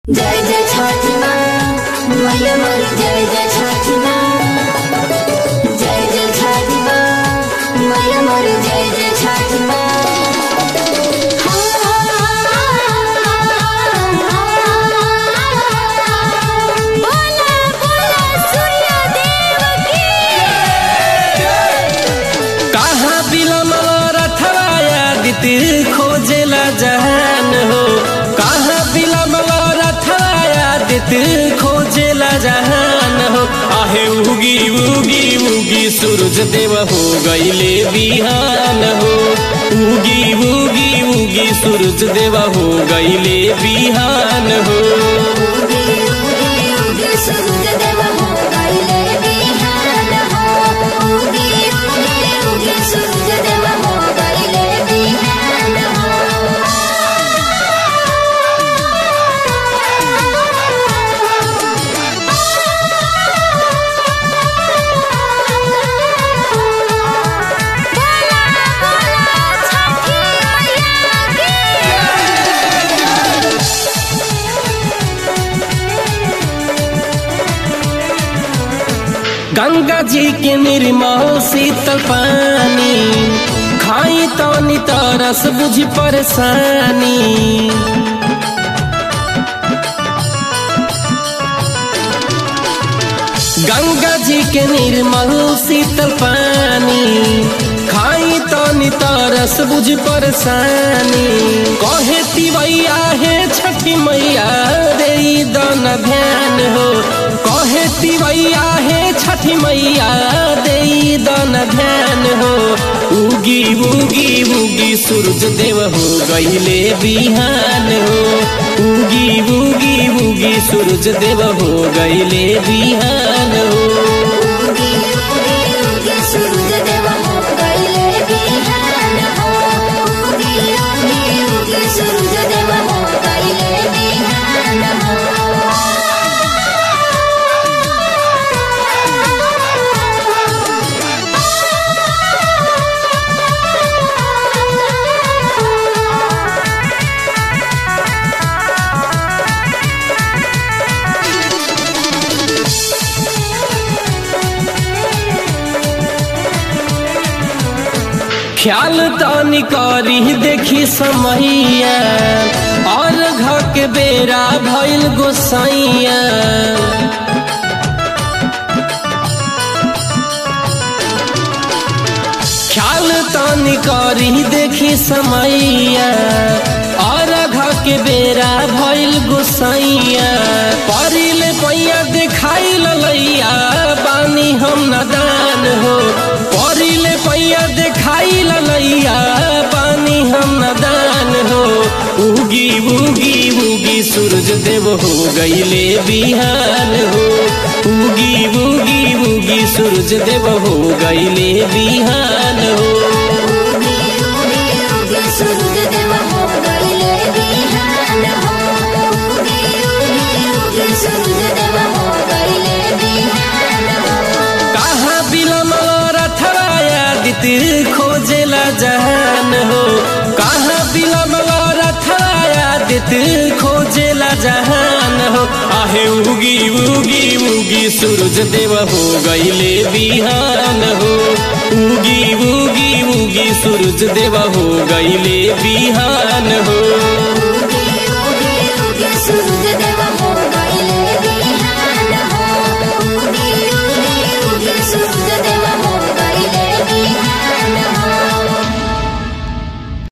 जय जय छठ माँ मैया मोरी जय जय छठ माँ जय जय छठ माँ मैया मोरी जय जय छठ माँ बोला बोला सूर्य देव की कहाँ बिलमल रथवाया दिति खोजेला जहान हो कहाँ बिलमल रथवाया दिति खोजेला जहान हो आहे उगी उगी उगी सूरज देव हो गईले बिहान हो उगी उगी उगी सूरज देव हो गईले बिहान हो उगी उगी उगी सूरज देव हो गईले बिहान हो उगी उगी उगी सूरज देव हो गईले बिहान गंगा जी के निर्मल शीतल पानी खाई तो तरस बुझ परेशानी गंगा जी के निर्मल शीतल पानी खाई तो तरस बुझ परेशानी कहे तिवैया है छठी मैया रे दन ध्यान हो कहे तिवैया है छठी मैया दे दन ध्यान हो उगी उगी उगी सूरज देव हो गईले बिहान हो उगी उगी उगी सूरज देव हो गईले बिहान हो उगी उगी उगी सूरज देव हो गईले बिहान हो उगी उगी उगी सूरज देव हो गईले बिहान ख्याल तानी करी देखी समैया और घर के बेरा भइल गोसाइया ख्याल तानी करी देखी समैया और घर के बेरा भइल गोसाइया परिल पैया देखाई ललैया बानी हम नदान हो परिल पैया देखाई ललैया बानी हम नदान हो उगी उगी उगी सूरज देव हो गईले बिहान हो उगी उगी उगी सूरज देव हो गईले बिहान हो उगी उगी उगी सूरज देव हो गईले बिहान हो उगी उगी उगी सूरज देव हो गईले बिहान कहाँ बिलमल रथवाया दिति खोजेला जहान हो कहाँ बिलमल रथवाया दिति खोजेला जहान हो आहे उगी उगी उगी सूरज देव हो गईले बिहान हो उगी उगी उगी सूरज देव हो गईले बिहान हो